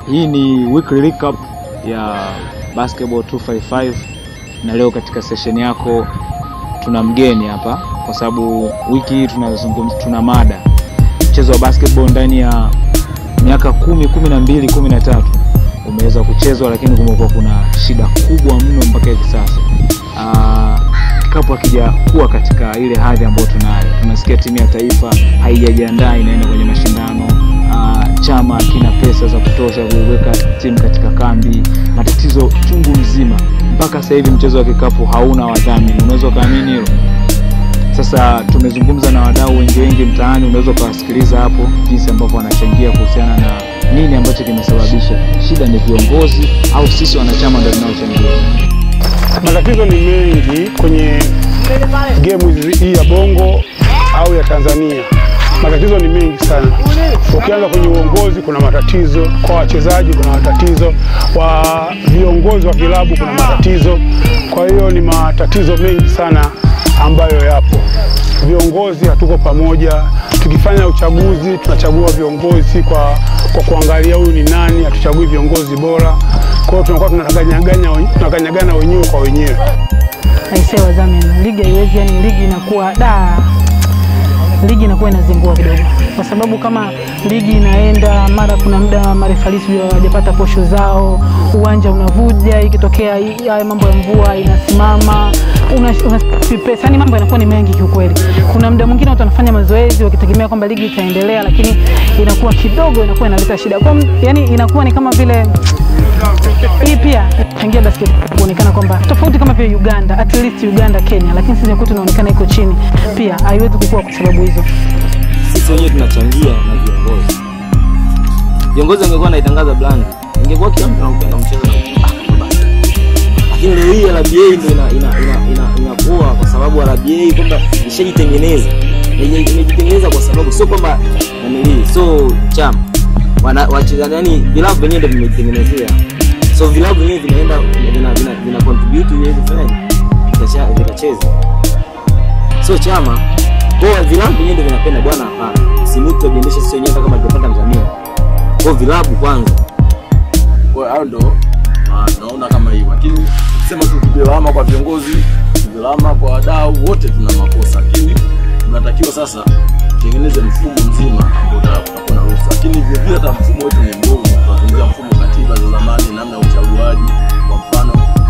Hii ni weekly recap ya Basketball 255 na leo katika session yako tuna mgeni hapa, kwa sababu wiki hii tunazungumza, tuna mada mchezo wa basketball ndani ya miaka kumi, kumi na mbili, kumi na tatu umeweza kuchezwa, lakini kumekuwa kuna shida kubwa mno mpaka hivi sasa. Ah, kikapu hakijakuwa katika ile hadhi ambayo tunayo. Tunasikia timu ya taifa haijajiandaa inaenda kwenye mashindano. Ah, chama kina pesa za kutosha kuiweka timu katika kambi, matatizo chungu mzima. Mpaka sasa hivi mchezo wa kikapu hauna wadhamini, unaweza ukaamini hilo? Sasa tumezungumza na wadau wengi wengi mtaani, unaweza ukawasikiliza hapo jinsi ambavyo wanachangia kuhusiana na nini ambacho kimesababisha shida. Ni viongozi au sisi wanachama ndio tunaochangia? Matatizo ni mengi kwenye gemu hii ya Bongo au ya Tanzania. Matatizo ni mengi sana. Ukianza kwenye uongozi, kuna matatizo kwa wachezaji, kuna matatizo wa viongozi wa vilabu, kuna matatizo. Kwa hiyo ni matatizo mengi sana ambayo yapo. Viongozi hatuko pamoja. Tukifanya uchaguzi, tunachagua viongozi kwa, kwa kuangalia huyu ni nani, hatuchagui viongozi bora. Kwa hiyo tunakuwa tunakanyagana tunakanyagana wenyewe kwa wenyewe. aisee wadhamini, ligi haiwezi, yani ligi inakuwa da, ligi inakuwa inazingua kidogo, kwa sababu kama ligi inaenda mara, kuna muda marefalisi hawajapata posho zao, uwanja unavuja, ikitokea hii- haya mambo ya mvua inasimama, una, una pesa, yani mambo yanakuwa ni mengi kiukweli. Kuna muda mwingine watu wanafanya mazoezi wakitegemea kwamba ligi itaendelea, lakini inakuwa kidogo, inakuwa inaleta shida kwa, yani inakuwa ni kama vile hii pia changia basket kuonekana kwamba tofauti kama vile Uganda, at least Uganda, Kenya, lakini sisi kwetu tunaonekana iko chini, pia haiwezi kukua kwa sababu hizo. sisi wenyewe tunachangia na viongozi. Viongozi wangekuwa naitangaza brand, ingekuwa kila mtu anaupenda mchezo na ah, basi. Lakini leo hii RBA ndio ina ina ina ina inakuwa kwa sababu RBA kwamba ishajitengeneza. Ime- Imejitengeneza kwa sababu sio kwamba nanili so chama wana wachezaji yani vilabu vyenyewe ndio vimejitengenezea. So vilabu vyenyewe vinaenda vina vina, vina contribute ili vifanyaje? Vikacha- Vikacheza. So chama kwa vilabu vyenyewe ndio vinapenda bwana, hapana, simutu tujiendeshe sisi wenyewe hata kama tupata mdhamini. Kwa vilabu kwanza Kwa hiyo ndo ah, naona kama hivyo, lakini sema tu tuvilawama kwa viongozi, tuvilawama kwa wadau, wote tuna makosa, lakini tunatakiwa sasa tutengeneze mfumo mzima ambao uta- utakuwa na ruhusa, lakini vile vile hata mfumo wetu ni mbovu. Tunazungumzia mfumo katiba za zamani, namna ya uchaguaji. Kwa mfano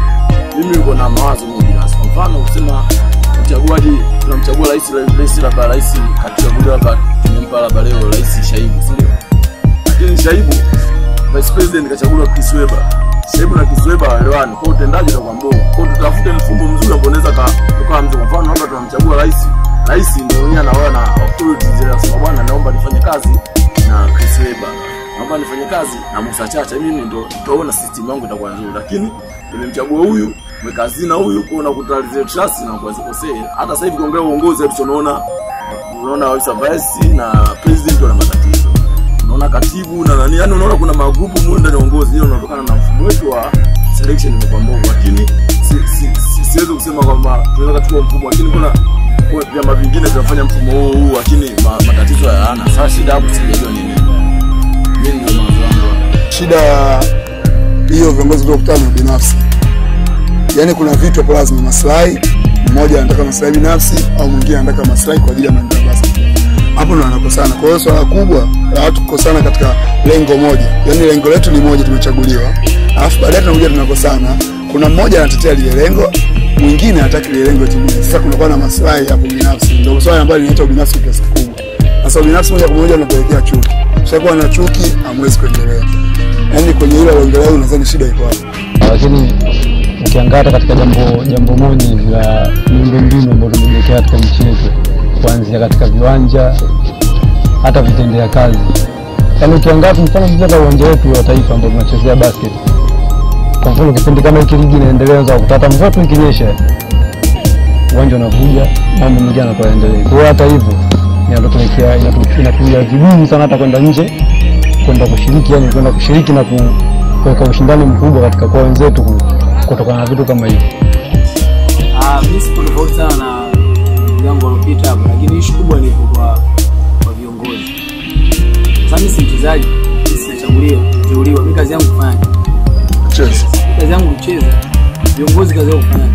mimi niko na mawazo mengi binafsi. Kwa mfano kusema uchaguaji, tunamchagua rais, rais labda rais kachaguliwa labda tumempa labda leo rais Shaibu, si ndio? Lakini Shaibu vice president kachaguliwa Chris Webber. Shaibu na Chris Webber hawaelewani, kwa hiyo utendaji utakuwa mbovu. Kwa hiyo tutafute mfumo mzuri ambao unaweza ka ukawa mzuri. Kwa mfano hapa tunamchagua rais, rais ndio mwenyewe anaoa na authority zile, anasema bwana, naomba nifanye kazi na Chris Webber, naomba nifanye kazi na Musa Chacha, mimi ndo tutaona system yangu itakuwa nzuri, lakini nimemchagua huyu mweka hazina huyu, kwa unakuta zile trust na kwa zikosee. Hata sasa hivi kuongelea uongozi hapo tunaona unaona vice vice na president wana matatizo unaona katibu na nani, yani unaona kuna magrupu mule ndani ya uongozi, hiyo unatokana na mfumo wetu wa selection imekuwa mbovu, lakini si, si, si, siwezi kusema kwamba tunaweza kuchukua mfumo, lakini kuna kuna vyama vingine vinafanya mfumo huu huu, lakini ma, matatizo hayana. Sasa shida hapo sijajua ni nini. Mimi ndio mawazo yangu. shida ya hiyo viongozi kutokutana na binafsi, yaani kuna vitu hapo lazima maslahi, mmoja anataka maslahi binafsi au mwingine anataka maslahi kwa ajili ya maendeleo ya basketball. Hapo ndo wanakosana. Kwa hiyo swala kubwa la watu kukosana katika lengo moja, yaani lengo letu ni moja, tumechaguliwa, alafu baadaye tunakuja tunakosana. Kuna mmoja anatetea lile lengo, mwingine hataki lile lengo timie. Sasa kunakuwa na maslahi hapo binafsi, ndio swala ambalo linaita ubinafsi kwa kiasi kikubwa. Sasa ubinafsi moja kwa moja unapelekea chuki. Ushakuwa na chuki, hamwezi kuendelea. Yaani kwenye hilo aliongelea huyu, nadhani shida iko hapo. lakini ukiangalia hata katika jambo jambo moja hivi la miundombinu ambayo tumejiwekea katika nchi yetu, kuanzia katika viwanja hata vitendea kazi. Yaani ukiangalia kwa mfano sisi hata uwanja wetu wa taifa ambao tunachezea basket, kwa mfano kipindi kama hiki ligi inaendelea, unaweza kukuta hata mvua tu ikinyesha uwanja unavuja, mambo mengine yanakuwa yaendelee. Kwa hiyo hata hivyo inatupelekea inatu- inatuia vigumu sana hata kwenda nje kwenda kushiriki, yani kwenda kushiriki na ku, kuweka ushindani mkubwa katika kwa wenzetu ku- kutokana na vitu kama hivi. Ah, mimi sipo tofauti sana na ndugu yangu alopita hapo, lakini ishu kubwa ni kwa kwa viongozi. Sasa mimi si mchezaji, mimi sijachaguliwa. kuteuliwa. Mimi kazi yangu kufanya, Cheza. kazi yangu kucheza. Viongozi kazi yao kufanya,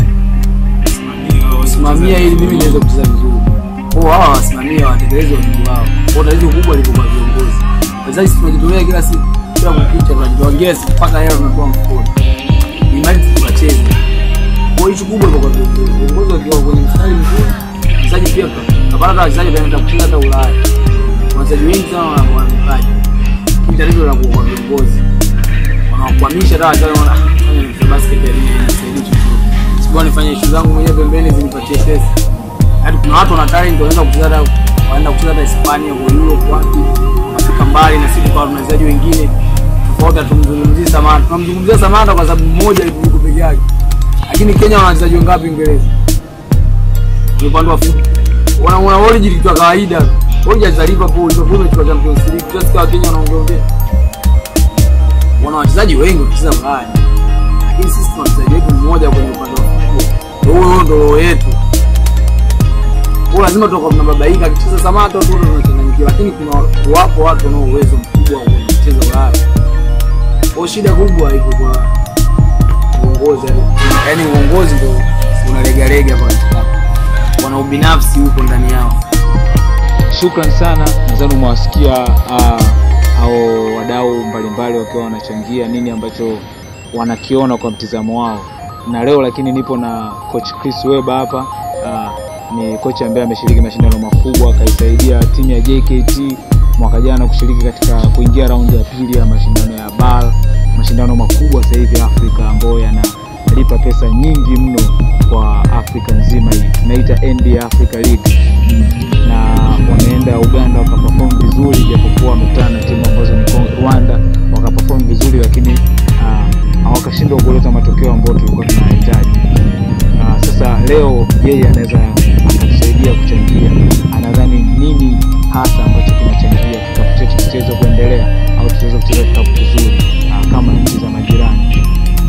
kusimamia ili mimi niweze kucheza vizuri. Kwa hawa wasimamia watekeleze wajibu wao. Kwa tatizo kubwa liko kwa viongozi. Wachezaji sisi tunajitolea kila siku, kila kukicha tunajitolea kila siku mpaka hela tunakuwa mfukoni. Ni mali tukacheze. Kwa hiyo kubwa liko kwa viongozi. Viongozi wakiwa kwenye mstari mzuri, mchezaji pia tutapata hata wachezaji wanaenda kucheza hata Ulaya. Wachezaji wengi sana wana wana vipaji. Hili tatizo la kwa viongozi. Wanawakwamisha hata wachezaji wana fanya mchezo basket ya nini nisaidie chochote. Sikuwa nifanye issue zangu mwenyewe pembeni zinipatie pesa. Hadi kuna watu wana talent wanaenda kucheza hata wanaenda kucheza hata Hispania kwa Europe wapi. Wanafika mbali na sisi kwa wachezaji wengine tofauti hatumzungumzii Samata. Tunamzungumzia Samata kwa sababu mmoja yuko peke yake. Lakini Kenya wana wachezaji wangapi Uingereza? Ni upande wa football. Wana wana origin kwa kawaida. Origin za Liverpool, Liverpool imechukua Champions League. Tunasikia Wakenya wanaongea wana wachezaji wengi wakicheza Ulaya, lakini sisi tuna mchezaji wetu mmoja kwenye upande wa football. Ndio huyo ndo roho yetu. Kwa lazima tutakuwa tunababaika akicheza Samata tu tunachanganyikiwa, lakini kuna wapo watu wanao uwezo mkubwa wa kucheza Ulaya. Kwa shida kubwa iko kwa uongozi, yaani uongozi ndio unalegalega pale, wana ubinafsi huko ndani yao. Shukran sana, nadhani umewasikia ah, hao wadau mbalimbali wakiwa wanachangia nini ambacho wanakiona kwa mtizamo wao, na leo lakini nipo na coach Chris Weba hapa. ah, ni kocha ambaye ameshiriki mashindano makubwa, akaisaidia timu ya JKT mwaka jana kushiriki katika kuingia raundi ya pili ya mashindano ya BAL, mashindano makubwa sasa hivi Afrika ambayo yanalipa pesa nyingi mno kwa Afrika nzima hii, tunaita ND Africa League na wameenda Uganda wakaperform vizuri, japokuwa wamekutana na timu ambazo ni Congo- Rwanda wakaperform vizuri, lakini ah, hawakashindwa kuleta matokeo ambayo tulikuwa tunahitaji. Ah, sasa leo yeye anaweza akatusaidia kuchangia, anadhani nini hasa ambacho kinachangia kikapu chetu kicheze kuendelea au tuweze kucheza kikapu kizuri ah, kama nchi za majirani.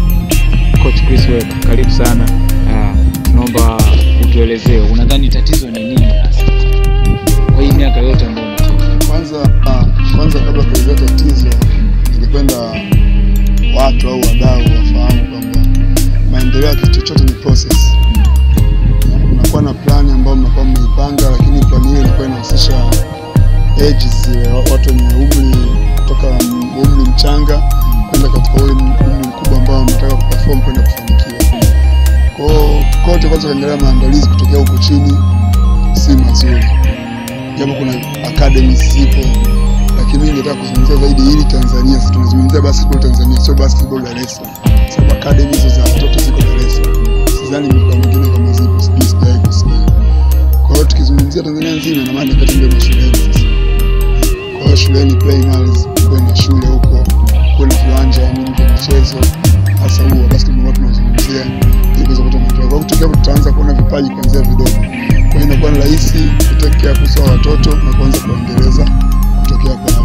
Coach Chris Weba, karibu sana. Ah, Tunaomba utuelezee unadhani tatizo ni nini hasa kwa hii miaka yote ambayo umecheza? Kwanza ah, kwanza kabla kuelezea tatizo, ningependa watu au wadau wafahamu kwamba maendeleo ya kitu chochote ni process. Unakuwa na plani ambayo mnakuwa mmeipanga, lakini plani hiyo inakuwa inahusisha ages zile, wa- watu wenye umri kutoka m- umri mchanga kwenda katika ule m- umri mkubwa ambao mnataka kuperform kwenda kufanikiwa. Kwa hiyo kote kwanza ukiangalia maandalizi kutokea huko chini si mazuri japo kuna academies zipo, lakini mimi ningetaka kuzungumzia zaidi hili Tanzania. Sisi tunazungumzia basketball Tanzania, sio basketball Dar es Salaam, sababu academy hizo za watoto ziko Dar es Salaam. Sidhani mikoa mingine kama zipo, sijui, sijawahi kusikia. Kwa hiyo tukizungumzia Tanzania nzima, ina maana kati ndio mashuleni sasa. Kwa hiyo shuleni primaries, kuwe na shule huko, kuwe na viwanja nini vya michezo, hasa huo basketball ambao tunazungumzia, ili kuweza kupata maendeleo. Kwa hiyo kutokea hapo tutaanza kuona vipaji kuanzia vidogo kwa hiyo inakuwa ni rahisi kutokea kusa watoto na kuanza kuendeleza kutokea pale.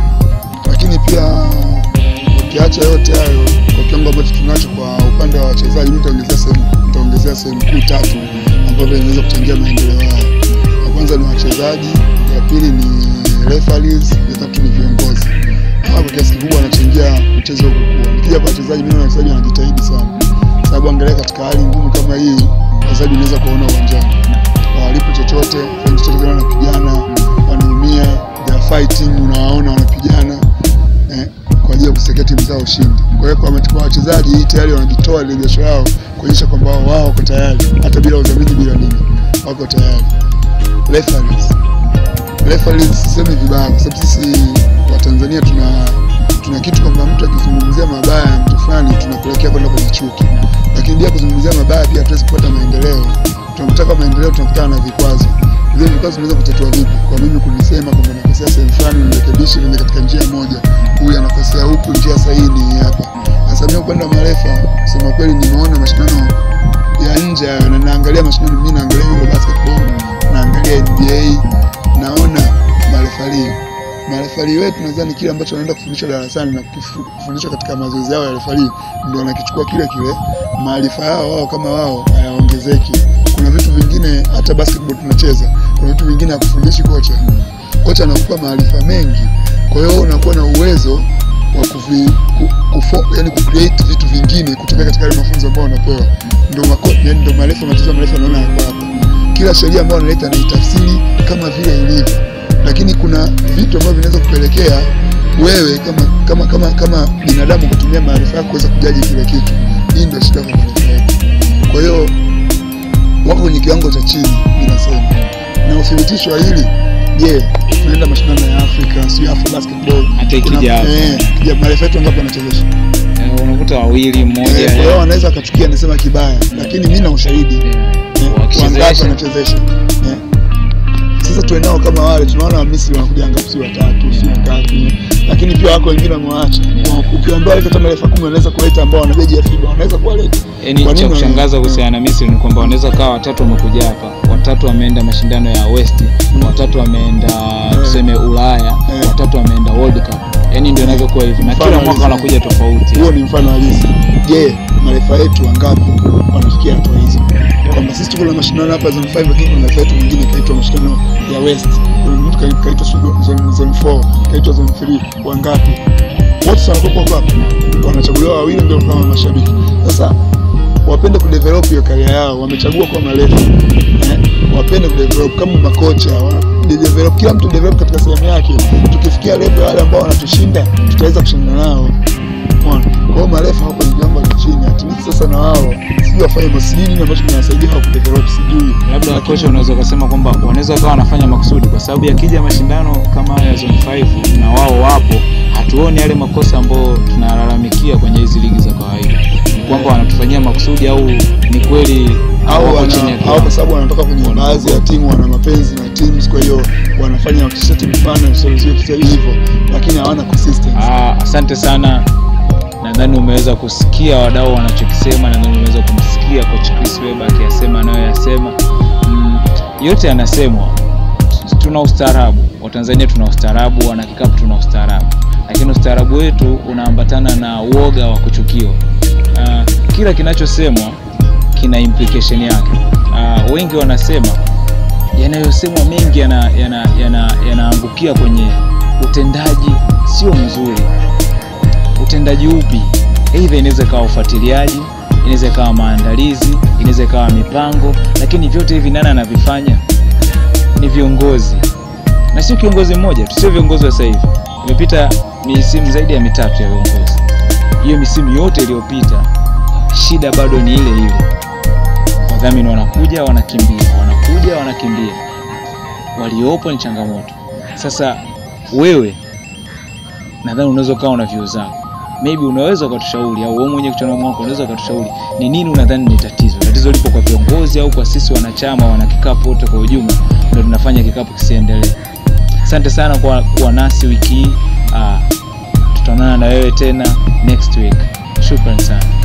Lakini pia ukiacha yote hayo, kwa kiwango ambacho tunacho kwa upande wa wachezaji, mimi nitaongezea sehemu nitaongezea sehemu kuu tatu ambavyo inaweza kuchangia maendeleo haya. Ya kwanza ni wachezaji, ya pili ni referees, ya tatu ni viongozi. Hawa kwa kiasi kikubwa wanachangia mchezo kukua. Nikija kwa wachezaji, mimi naona wachezaji wanajitahidi sana, sababu angalia katika hali ngumu kama hii, wachezaji unaweza kuwaona uwanjani hawalipo chochote, hawafanyi chochote, kama wanapigana, wanaumia, they are fighting, unawaona wanapigana eh, kwa ajili ya kusaidia timu zao ushindi. Kwa hiyo kwa kwa wachezaji hii tayari wanajitoa ile jasho yao kuonyesha kwamba wao wao wako tayari, hata bila udhamini, bila nini, wako tayari. Referees, referees sisemi vibaya, kwa sababu sisi wa Tanzania tuna tuna kitu kwamba mtu akizungumzia mabaya ya mtu fulani tunapelekea kwenda kwenye chuki, lakini bila kuzungumzia mabaya pia hatuwezi kupata maendeleo. Tunapotaka maendeleo tunakutana na vikwazo. Vile vikwazo tunaweza kutatua vipi? Kwa mimi kunisema kwamba nakosea sehemu fulani, nirekebishe niende katika njia moja, huyu anakosea huku, njia sahihi ni hii hapa. Sasa mimi upande wa marefa, kusema kweli, nimeona mashindano ya nje hayo, na naangalia mashindano, mimi naangalia Euro basketball, naangalia NBA, naona marefari marefari wetu nadhani kile ambacho wanaenda kufundishwa darasani na kukifu- kufundishwa katika mazoezi yao ya refari ndio wanakichukua kile kile. Maarifa yao wao kama wao hayaongezeki. Kuna vitu vingine, hata basketball tunacheza, kuna vitu vingine hakufundishi kocha. Kocha anakupa maarifa mengi, kwa hiyo wewe unakuwa na uwezo wa kuvi, ku, kufo, yani kucreate vitu vingine kutoka katika yale mafunzo ambayo wanapewa. Ndio mako, yani ndio marefa matatizo marefa anaona yako hapa. Kila sheria ambayo analeta anaitafsiri kama vile ilivyo, lakini kuna vitu ambavyo vinaweza kupelekea wewe kama kama kama kama binadamu kutumia maarifa yako kuweza kujaji kile kitu. Hii ndio shida kwa marefa yetu. Kwa hiyo wako kwenye kiwango cha chini, ninasema na uthibitisho wa hili je, tunaenda mashindano ya Afrika, sio Afro basketball, Hata ikija Kuna- hapa. eh, ikija marefa yetu wangapi wanachezesha? Eh, unakuta wawili mmoja Eh, Kwa hiyo wanaweza wakachukia, anasema kibaya, lakini mimi na ushahidi eh, Eh, wakishezesha. wangapi wanachezesha Eh. sasa tuwe nao kama wale tunaona wamisri wanakuja ngapi si watatu si wangapi lakini pia wako wengine wamewaacha ukiwaambia walete hata marefa kumi wanaweza kuleta ambao wana beji ya fiba wanaweza kuwaleta Yaani Kwa cha nini kushangaza wana- kuhusiana na Misri ni kwamba wanaweza kawa watatu wamekuja hapa, watatu wameenda mashindano ya West, watatu wameenda tuseme Ulaya, Eh. watatu wameenda World Cup. Yaani ndio inavyokuwa hivyo, na Mfano kila mwaka halisi. wanakuja tofauti. huo ni mfano halisi je marefa yetu wangapi wanafikia hatua hizo kwamba sisi tuko na mashindano hapa zone 5 lakini kuna marefa yetu mwingine kaitwa mashindano ya west kuna mtu kai- kaitwa sijui zone zone 4 kaitwa zone 3 wangapi wote si wanakuwa kwa hapa wanachaguliwa wawili ndio kama mashabiki sasa wapende kudevelop hiyo karia yao wamechagua kuwa marefa eh, wapende kudevelop kama makocha wa- develop kila mtu develop katika sehemu yake tukifikia level ya wale ambao wanatushinda tutaweza kushindana nao Umeona? Kwa hiyo marefa hapo ni jambo la chini, at least sasa na wao sijui wafanye masijui nini ambacho kinawasaidia wao kudevelop sijui. Labda Lakini- kocha unaweza ukasema kwamba wanaweza wakawa wanafanya makusudi, kwa sababu yakija mashindano kama haya ya zone 5 na wao wapo, hatuoni yale makosa ambayo tunalalamikia kwenye hizi ligi za kawaida. Ni kwamba wanatufanyia makusudi au ni kweli au wako wana, chini ya au kiwango? kwa sababu wanatoka kwenye Wana- baadhi ya timu wana mapenzi na teams, kwa hiyo wanafanya wakisha timu fulani sio sio sio hivyo, lakini hawana consistency. Ah, asante sana. Nadhani umeweza kusikia wadau wanachokisema, nadhani umeweza kumsikia coach Chris Webber akiyasema anayoyasema. Mm, yote yanasemwa. Tuna ustaarabu, Watanzania tuna ustaarabu, wana kikapu tuna ustaarabu, lakini ustaarabu wetu unaambatana na uoga wa kuchukiwa. Ah, kila kinachosemwa kina implication yake. Ah, wengi wanasema yanayosemwa mengi yanaangukia yana, yana, yanaangukia kwenye utendaji sio mzuri. Utendaji upi? Aidha inaweza ikawa ufuatiliaji, inaweza ikawa maandalizi, inaweza ikawa mipango, lakini vyote hivi nani anavifanya? Ni viongozi, na sio kiongozi mmoja tu, sio viongozi wa sasa hivi. Imepita misimu zaidi ya mitatu ya viongozi. Hiyo misimu yote iliyopita, shida bado ni ile ile. Wadhamini wanakuja wanakimbia, wanakuja wanakimbia, waliopo ni changamoto. Sasa wewe nadhani unaweza ukawa una view zako, maybe unaweza ukatushauri, au wewe mwenyewe kichwani mwako unaweza ukatushauri ni nini unadhani ni tatizo. Tatizo lipo kwa viongozi au kwa sisi wanachama, wana kikapu wote kwa ujumla, ndio tunafanya kikapu kisiendelee. Asante sana kwa kuwa nasi wiki hii. Ah, tutaonana na wewe tena next week. Shukrani sana.